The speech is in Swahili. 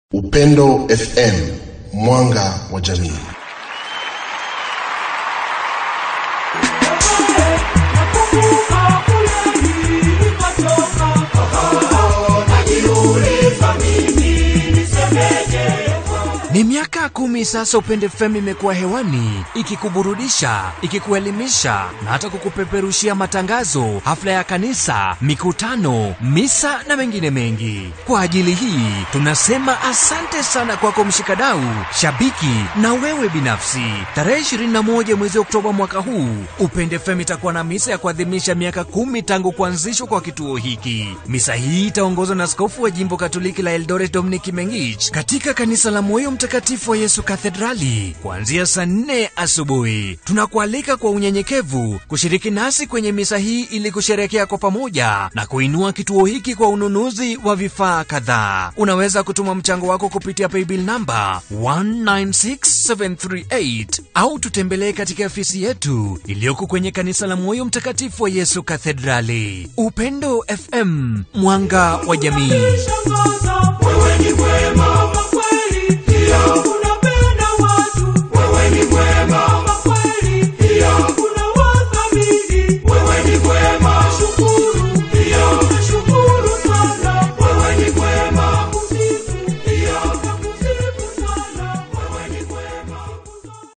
Upendo FM mwanga wa jamii. Ni miaka kumi sasa Upende FM imekuwa hewani ikikuburudisha, ikikuelimisha na hata kukupeperushia matangazo, hafla ya kanisa, mikutano, misa na mengine mengi. Kwa ajili hii tunasema asante sana kwako mshikadau, shabiki na wewe binafsi. Tarehe 21 mwezi Oktoba mwaka huu, Upende FM itakuwa na misa ya kuadhimisha miaka kumi tangu kuanzishwa kwa kituo hiki. Misa hii itaongozwa na askofu wa jimbo Katoliki la Eldoret Dominic Mengich katika kanisa la Moyo Mtakatifu wa Yesu Kathedrali kuanzia saa nne asubuhi. Tunakualika kwa unyenyekevu kushiriki nasi kwenye misa hii ili kusherekea kwa pamoja na kuinua kituo hiki kwa ununuzi wa vifaa kadhaa. Unaweza kutuma mchango wako kupitia paybill namba 196738 au tutembelee katika ofisi yetu iliyoko kwenye kanisa la Moyo Mtakatifu wa Yesu Kathedrali. Upendo FM, mwanga wa jamii. Wewe ni mwema